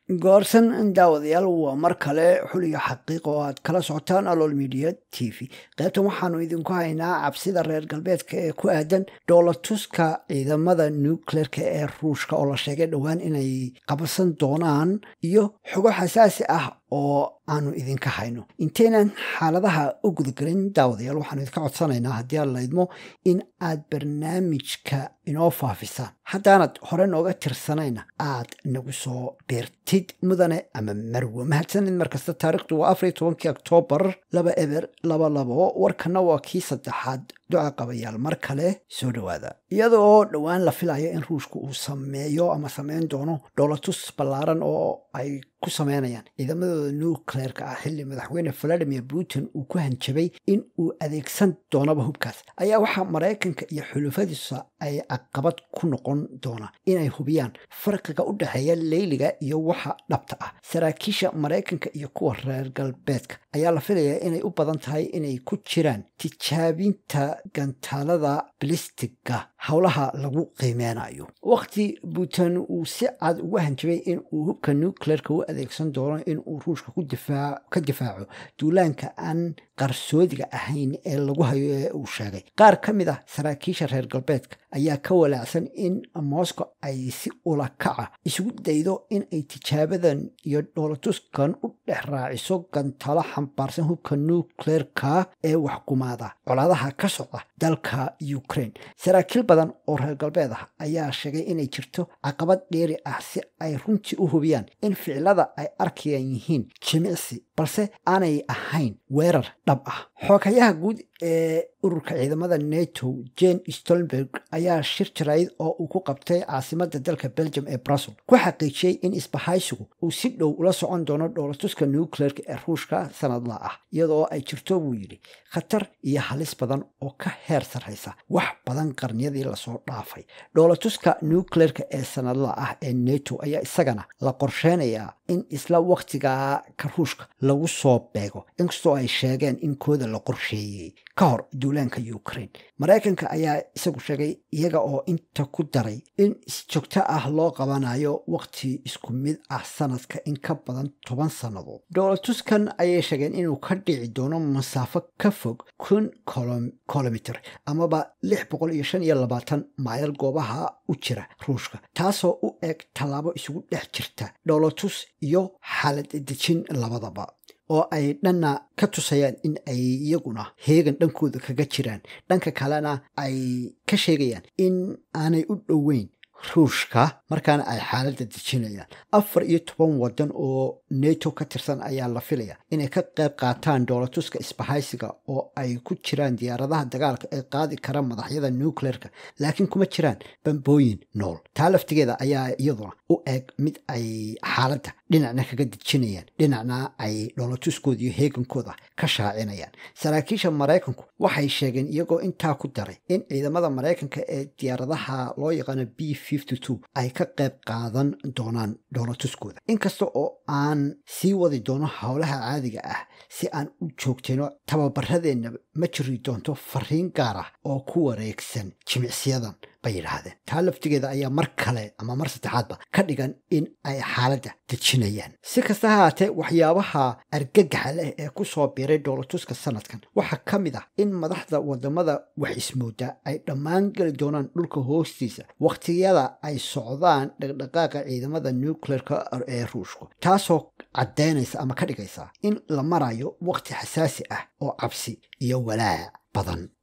goorsan daawadayaal waa mar kale xuliga xaqiiq oo aad kala socotaan alool media t v qaybtan waxaanu idinku haynaa cabsida reer galbeedka ee ku aadan dhoolatuska ciidamada nucleerka ee ruushka oo la sheegay dhowaan inay qabsan doonaan iyo xogo xasaasi ah oo aanu idinka hayno intaynan xaaladaha u gudagelin daawadayaal waxaanu idinka codsanaynaa haddii aan laydmo in aad barnaamijka inoo faafisaan haddaanad hore nooga tirsanayna aad nagu soo beertid mudane ama marwe mahadsanid markasta taarikhdu waa afariyo tobankii oktoobar laba eber laba labo warkana waa kii saddexaad duca qabayaal mar kale soo dhowaada iyada oo dhowaan la filayo in ruushka uu sameeyo ama sameyn doono dhoolatus ballaaran oo ay ku sameynayaan ciidamadooda nucleerka ah xilli madaxweyne valadimir putin uu ku hanjabay in uu adeegsan doonaba hubkaas ayaa waxaa maraykanka iyo xulufadiisa ay caqabad ku noqon doona inay hubiyaan farqiga u dhexeeya leyliga iyo waxa dhabta ah saraakiisha maraykanka iyo kuwa reer galbeedka ayaa la filayaa inay u badan tahay inay ku jiraan tijaabinta gantaalada bilistiga howlaha lagu qiimeynayo waqti putin uu si cad ugu hanjabay in uu hubka nucleerka u adeegsan doono in uu ruushka ka difaaco duulaanka aan qarsoodiga ahayn ee lagu hayo ee uu sheegay qaar ka mid ah saraakiisha reer galbeedka ayaa ka walaacsan in moscow ay si ula kaca isugu daydo in ay tijaabadan iyo dhoolatuskan u dhex raaciso gantalo xambaarsan hubka nucleerka ee waxkumaada colaadaha ka socda dalka ukraine saraakiil badan oo reer galbeed ah ayaa sheegay inay jirto caqabad dheeri ah si ay runtii u hubiyaan in ficilada ay arkayaan yihiin jimicsi balse aanay ahayn weerar dhab ah xoogayaha guud ee ururka ciidamada neto jane stolnberg ayaa shir jarayd oo uu ku qabtay caasimada dalka belgium ee brussel ku xaqiijiyey in isbahaysigu uu si dhow ula socon doono dhoolatuska nucleerka ee ruushka sanadla ah iyadoo ay jirto buu yidhi khatar iyo halis badan oo ka heer sarraysa wax badan qarniyadii lasoo dhaafay dhoolatuska nucleerka ee sanadla ah ee neto ayaa isagana la qorsheynayaa in isla wakhtigaa ka ruushka lagu soo beego inkastoo ay sheegeen in kooda la qorsheeyey ka hor duulaanka ukraine maraykanka ayaa isagu sheegay iyaga oo inta ku daray in si joogto ah loo qabanayo wakhti isku mid ah sanadka in ka badan toban sannadood dhoolatuskan ayay sheegeen inuu ka dhici doono masaafo ka fog kun kilomitr amaba lix boqol iyo shan iyo labaatan mayl goobaha u jira ruushka taasoo u eg tallaabo isugu dhex jirta dhoolatus iyo xaalad dejin labadaba oo ay dhanna ka tusayaan in ay iyaguna heegan dhankooda kaga jiraan dhanka kalena ay ka sheegayaan in aanay u dhoweyn ruushka markaana ay xaaladda dejinayaan afar iyo toban waddan oo neto ka tirsan ayaa la filaya inay ka qayb qaataan dhoolatuska isbahaysiga oo ay ku jiraan diyaaradaha dagaalka ee qaadi kara madaxyada nucleerka laakiin kuma jiraan bambooyin nool taa laftigeeda ayaa iyaduna u eg mid ay xaaladda dhinacna kaga dejinayaan dhinacna ay dhoolatuskooda iyo heegankooda ka shaacinayaan saraakiisha maraykanku waxay sheegeen iyagoo intaa ku daray in ciidamada maraykanka ee diyaaradaha loo yaqaano b ay ka qayb qaadan doonaan dhoolatuskooda inkasta oo aan sii wadi doono howlaha caadiga ah si aan u joogtayno tababaradeenna ma jiri doonto fariin gaar ah oo ku wareegsan jimicsiyadan bay yidhaahdeen taa laftigeeda ayaa mar kale ama mar saddexaadba ka dhigan in ay xaaladda dejinayaan si kasta ha haatee waxyaabaha argagaxa leh ee ku soo biiray dhoolatuska sanadkan waxaa ka mid ah in madaxda wadamada wax ismooda ay dhammaan geli doonaan dhulka hoostiisa wakhtiyada ay socdaan dhaqdhaqaaqa ciidamada nucleerka ee ruushku taasoo caddaynaysa ama ka dhigaysa in la marayo wakhti xasaasi ah oo cabsi iyo walaac badan